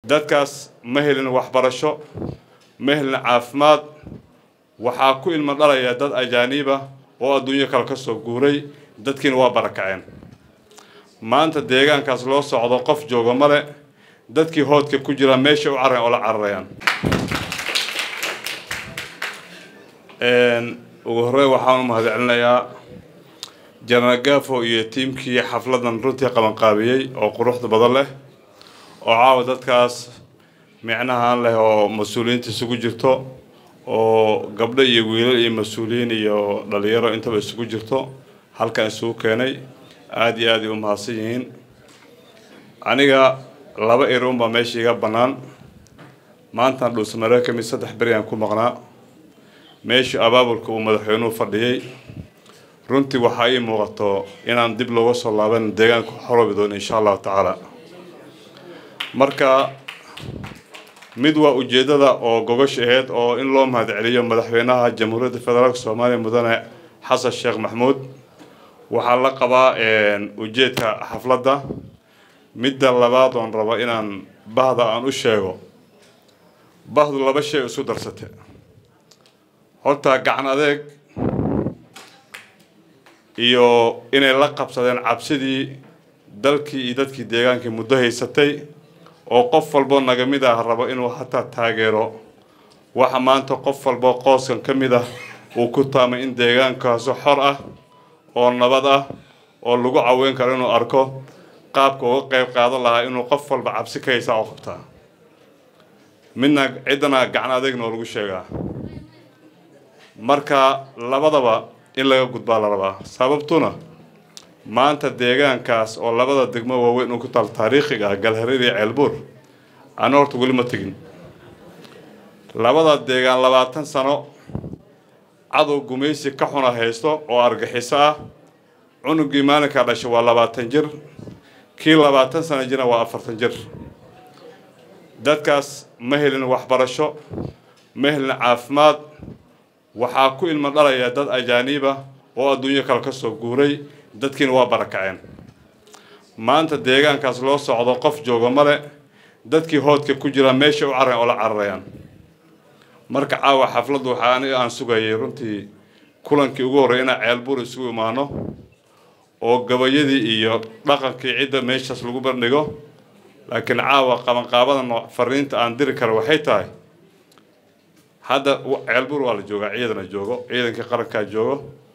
dadkaas ma helin waxbarasho ma helin caafimaad waxaa ku ilmo dhalaya dad ajaaniiba oo adduunyo kale ka soo guuray dadkiina waa barakaceen maanta deegaankaas loo socdo qof jooga male dadkii hoodka ku jira meesha u cararayan oo la cararayaan ugu horreyn waxaan u mahadcelinayaa jenaraal gafo iyo tiimkii xafladan runtii qabanqaabiyey oo quruxda badan leh oo caawa dadkaas micnahaan leh oo mas-uuliyiinta isugu jirto oo gabdho iyo wiilal iyo mas-uuliyiin iyo dhalinyaro intaba isugu jirto halkan isugu keenay aada iyo aad ay u mahadsan yihiin aniga laba eroon baa meesha iga bannaan maantaan dhuusamareer ka mid saddex beri aan ku maqnaa meeshii abaabulka uu madaxweynuhu fadhiyey runtii waxaa ii muuqato inaan dib looga soo laaban deegaanka xoroobi doono insha allahu tacaala marka mid waa ujeeddada oo gogasha aheyd oo in loo mahadceliyo madaxweynaha jamhuuriyadda federaalk soomaaliya mudane xasan sheekh maxmuud waxaa la qabaa ujeedka xafladda midda labaad oon rabo inaan bahda aan u sheego bahdu laba shay isu darsate horta gacan adeeg iyo inay la qabsadeen cabsidii dalkii iyo dadkii deegaankii muddo haysatay oo qof walboo naga mid ah rabo inuu hataa taageero waxa maanta qof walboo qooskan ka mid ah uu ku taamay in deegaankaasu xor ah oo nabad ah oo lagu caweyn karo inuu arko qaabka uga qayb qaadan lahaa inuu qof walba cabsi ka haysaa oo qabtaa midna ciddana gacan adeegna oo lagu sheegaa marka labadaba in laga gudbaa la rabaa sababtuna maanta deegaankaas oo labada degmo waaweyn uu ku taal taariikhiga ah galhareer iyo ceelbuur ana horta weli ma tegin labada deegaan labaatan sano cadow gumaysi ka xuna haysto oo argaxiso ah cunugii maalinkaa dhashay waa labaatan jir kii labaatan sano jirna waa afartan jir dadkaas ma helin waxbarasho ma helin caafimaad waxaa ku ilmo dhalaya dad ajaaniiba oo adduunyo kale ka soo guuray dadkiina waa barakaceen maanta deegaankaas loo socdo qof jooga male dadkii hoodka ku jira meesha u cararayan oo la cararayaan marka caawa xafladdu waxaa aniga aan sugayay runtii kulankii ugu horreey inaan ceelbuur isugu imaano oo gabayadii iyo dhaqankii cidda meeshaas lagu bandhigo laakiin caawa qabanqaabadan fariinta aan diri kara waxay tahay hadda ceelbuur waa la joogaa ciidana joogo ciidankii qarankaa joogo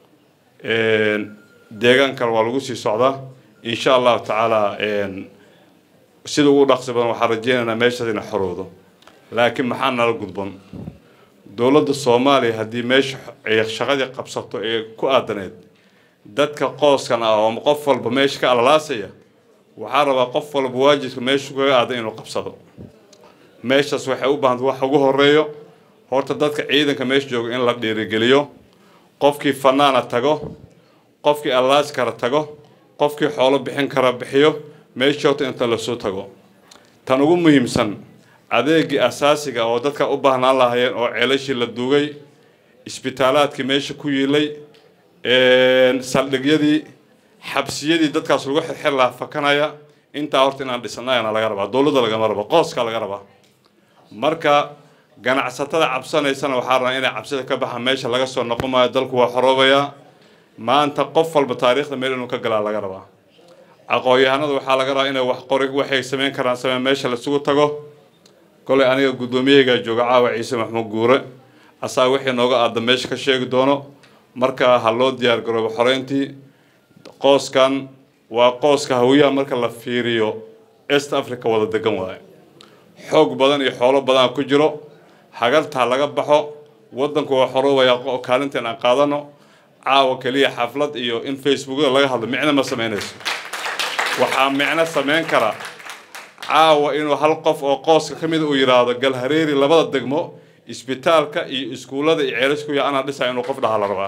deegaan kale waa lagu sii socdaa insha allahu tacaala sida ugu dhaqsi badan waxaan rajeynaynaa meeshaas ina xoroodo laakiin maxaa nala gudban dowladda soomaaliya haddii meesha ay shaqadii qabsato ee ku aadaneed dadka qooskan ah oo qof walba meesha ka alalaasaya waxaa rabaa qof walba waajibka meeshu kaga aadan inuu qabsado meeshaas waxay u baahantay wax ugu horeeyo horta dadka ciidanka meesha jooga in la dhiirigeliyo qofkii fanaana tago qofkii allaas kara tago qofkii xoolo bixin kara bixiyo meesha horta inta lasoo tago tan ugu muhiimsan adeegii asaasiga oo dadka u baahnaan lahaayeen oo ceelashii la duugay isbitaalaadkii meesha ku yiilay saldhigyadii xabsiyadii dadkaas lagu xirxir lahaa fakanaya intaa horta inaan dhisnayana laga rabaa dowladda lagama rabo qooskaa laga rabaa marka ganacsatada cabsanaysana waxaa rabaa inay cabsida ka baxaan meesha laga soo noqon maayo dalku waa xoroobayaa maanta qof walba taariikhda meel inuu ka galaa laga rabaa aqoon-yahanada waxaa laga rabaa inay wax qori waxay samayn karaan samee meesha laisugu tago kolay aniga guddoomiyahaygaa jooga caawa ciise maxmuud guure asaa wixii nooga aada meesha ka sheegi doono marka ha loo diyaar garoobo xoreyntii qooskan waa qooska hawiyaha marka la fiiriyo east africa wada degan waaye xoog badan iyo xoolo badan ku jiro hagartaa laga baxo waddanku waa xoroobayaa kaalinteen aan qaadano caawa keliya xaflad iyo in facebookada laga hadlo micno ma samaynayso waxaa micno samayn kara caawa inuu hal qof oo qooska ka mida uu yidhaahdo galhareeri labada degmo isbitaalka iyo iskuullada iyo ceelaskuya anaa dhisa inuu qof dhaha la rabaa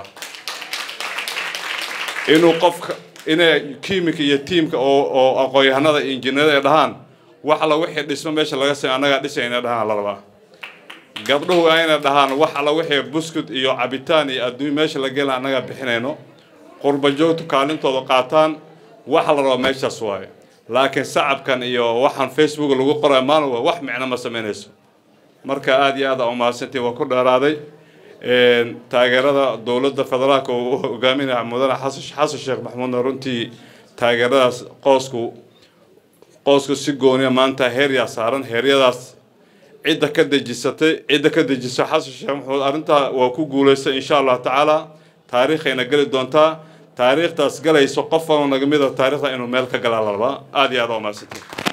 inuu qofka inay kiimika iyo tiimka oo oo aqoon-yahanada iyo injineerada ay dhahaan wax alla wixii dhismo meesha laga samey annagaa dhisay inay dhahaan la rabaa gabdhuhu waa inay dhahaan wax alla wixii buskud iyo cabitaan iyo adduun meesha la gelin annagaa bixinayno qurba joogtu kaalintooda qaataan waxa la rabaa meeshaas waaye laakiin sacabkan iyo waxaan facebook lagu qorayo maalin wa wax micno ma sameynayso marka aada iyo aad aa umahadsantiin waa ku dheeraaday taageerada dowladda federaalka uu hogaaminaya mudane xasan xasan sheekh maxamuudna runtii taageeradaas qoosku qoosku si gooniya maanta heeryaa saaran heeryadaas cidda ka dejisatay cidda ka dejisa xasan sheekh maxamuud arrintaa waa ku guulaystay insha allahu tacaala taariikhayna geli doontaa taariikhdaas galayso qof walba naga mid a taariikhda inuu meel ka galaa la rabaa aada iyo aad aa umahadsantiin